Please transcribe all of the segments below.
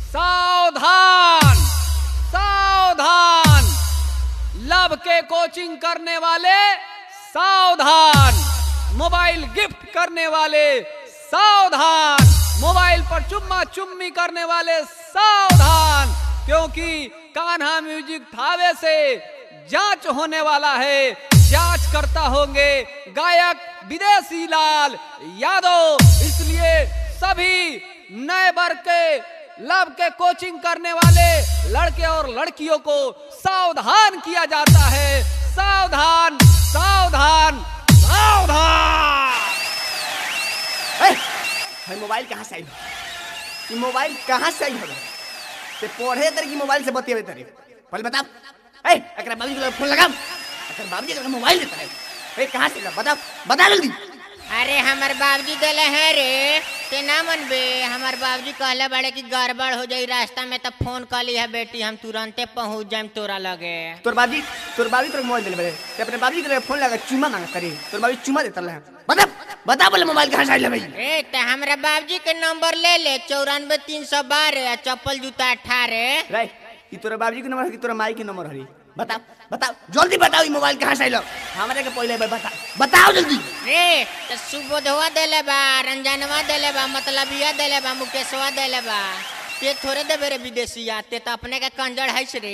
सावधान सावधान लब के कोचिंग करने वाले सावधान मोबाइल गिफ्ट करने वाले सावधान मोबाइल पर चुम्मा चुम्मी करने वाले सावधान क्योंकि कान्हा म्यूजिक थावे से जांच होने वाला है जांच करता होंगे गायक विदेशी लाल यादव इसलिए सभी नए वर्ग के लब के कोचिंग करने वाले लड़के और लड़कियों को सावधान किया जाता है सावधान सावधान सावधान ए, भाई मोबाइल कहाँ से आई ये मोबाइल कहाँ से आई हो ते पढ़े तरी की मोबाइल से बतियावे तरी पहले बता ए एकरा बाबूजी को फोन लगाम एकरा बाबूजी का मोबाइल देता है ए कहाँ से बता बता जल्दी अरे हमार बाबूजी देले है रे ते ना मनबे हमार बाबूजी कहले बड़े कि गड़बड़ हो जाई रास्ता में तो फोन कर ली है बेटी हम तुरंते पहुंच जाएम तोरा लगे तोर बाबूजी तोर बाबूजी तोर मोबाइल देले बड़े ते अपने बाबूजी के फोन लगा चुमा मांगा तरी तोर बाबूजी चुमा देता है बता बता बोले मोबाइल कहाँ से आई ले भाई ए ते हमरा बाबूजी के नंबर ले ले चौरानवे तीन सौ बारह चप्पल जूता अठारह रे ये तोरा बाबूजी के नंबर है कि तोरा माई के नंबर हरी बताओ बताओ जल्दी बताओ ये मोबाइल कहाँ से आई हमारे के पहले बता बताओ जल्दी रे तो सुबोधवा देले बा रंजनवा देले बा मतलबिया देले बा मुकेशवा देले बा ते थोड़े देबे रे विदेशिया ते तो अपने के कंजर है रे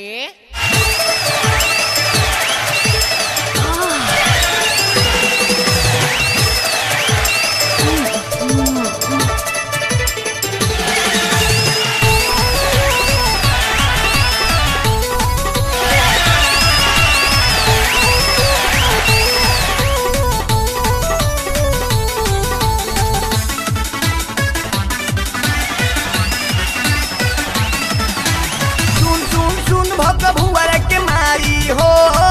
सुन सुन सुन भग भुवर के मारी हो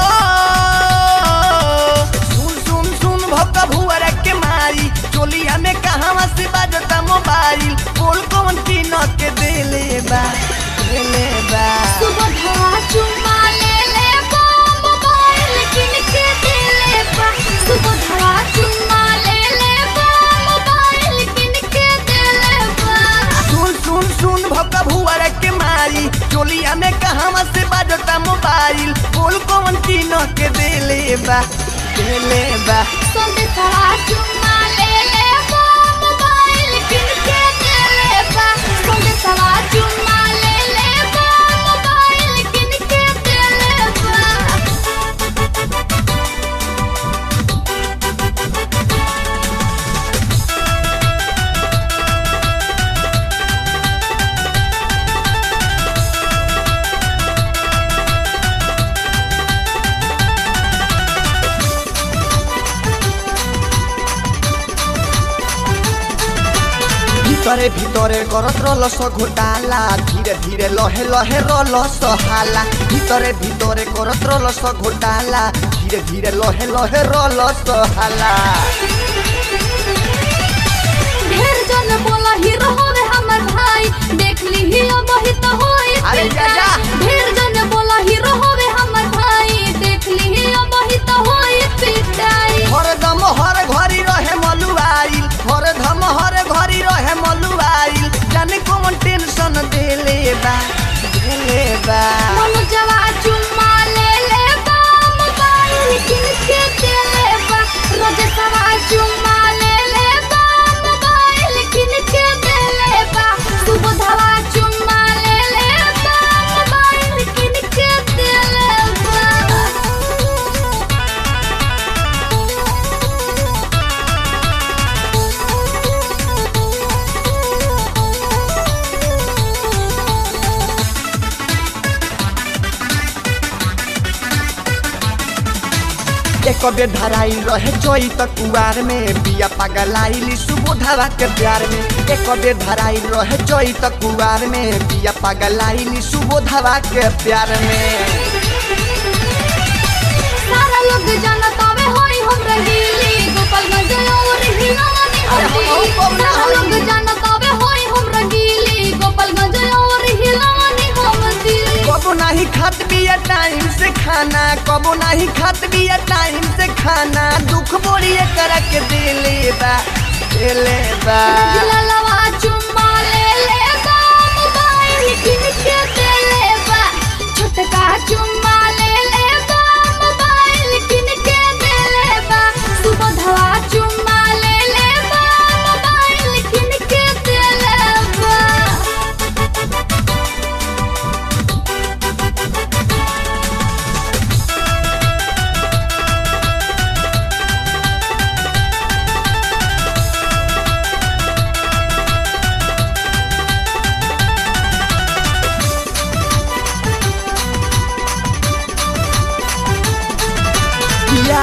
सुन सुन सुन भग भुवर के मारी चोलिया में कहाँ से बाजता मोबाइल बोल कौन की न के देले बा देले बा सुबह चुम्मा ले ले बा मोबाइल किन के दे ले बा सुबह चुम्मा ले ले बा मोबाइल किन के दे ले बा सुन सुन सुन भग भुवर के मारी चोलिया में कहाँ से बाजता मोबाइल बोल कौन की न के देले बा देले बा संदेशा चुम्मा ले ले बा मोबाइल किन के दे ले बा संदेशा चुम्मा ले ले बा मोबाइल किन के दे ले बा ভিতরে ভিতরে করত রলস ঘোটালা ধীরে ধীরে লহে লহে রলস হালা ভিতরে ভিতরে করত রলস ঘোটালা ধীরে ধীরে লহে লহে রলস হালা ढेर जन बोला हीरो होवे हमर भाई देख ली ही अब ही तो होई अरे जा, जा। ढेर जन बोला हीरो होवे हमर भाई देख ली ही अब ही तो होई पिटाई हरदम हर घरी रहे मलुआइल हरदम हर घरी रहे मलुआइल जाने कौन टेंशन देले बा देले बा मनु जवा चुम्मा ले ले बा मोबाइल किन के दे ले बा रोजे सवा चुम्मा ले ले बा मोबाइल किन के दे ले बा सुबह धवा चुम्मा ले ले बा मोबाइल किन के दे ले बा एक बेर धराइल रहे जोई त कुआर में बिया पगलाइली सुबोधवा के प्यार में एक बेर धराइल रहे जोई त कुआर में बिया पगलाइली सुबोधवा के प्यार में सारा लोग जानत आवे होई हम रहीली गोपालगंज और हिलानी अरे हम होली कौन ना सारा होई? लोग जानत आवे होई हम रहीली गोपालगंज और हिलानी हम दिली कबो नहीं खात बिया टाइम से खाना कबो नहीं खात बिया टाइम से खाना दुख बोली करा के दिले बा दिले बा ललवा चुम्मा ले ले बा मोबाइल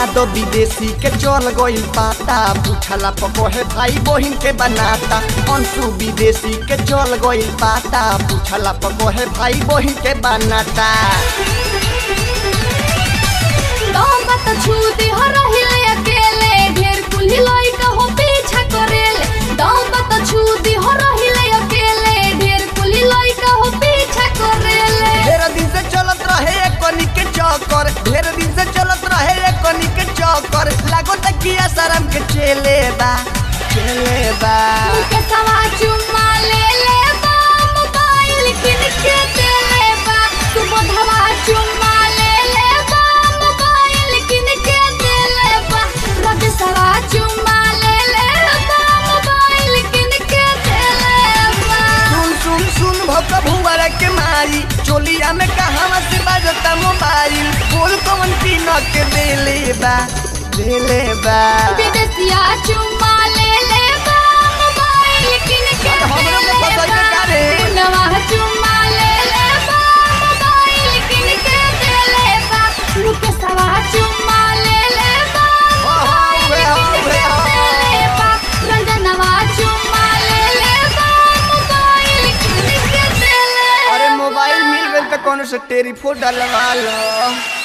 यादव विदेशी के चल गइल पाता पूछला पकोहे भाई बहिन के बनाता अंशु विदेशी के चल गइल पाता पूछला पकोहे भाई बहिन के बनाता दम त छूती हो रहिले अकेले ढेर कुल्ही लइका हो पीछा करेले दम त छूती हो रहिले अकेले ढेर कुल्ही लइका हो पीछा करेले ढेर दिन से चलत रहे एक कनी के चौकर ढेर दिन से चलत रहे एक कनी के चौकर लागो तकिया शरम के चले बा चले बा के सवा चुम्मा ले ले बा मोबाइल किन के दे ले बा तू बधवा चुम्मा ले ले बा मोबाइल किन के दे ले बा रज सवा चुम्मा ले ले बा मोबाइल किन के दे ले बा सुन सुन सुन भौका भुआरा के मारी चोलिया में कहावा से बाजता मोबाइल बोल कौन की न के देले बा देले बा विदेशिया चुम्मा ले ले बा मोबाइल किन के अब हमरो के दे ले फंसाई बा। के का रे? नवा चुम्मा ले ले बा मोबाइल किन के दे ले बा रुके सवा चुम्मा ले ले बा हाँ, मोबाइल हाँ, किन के हाँ, दे ले बा रंजनवा चुम्मा ले ले बा मोबाइल किन के दे ले अरे बा। मोबाइल मिल गई तो कौन से टेलीफोन डलवा लो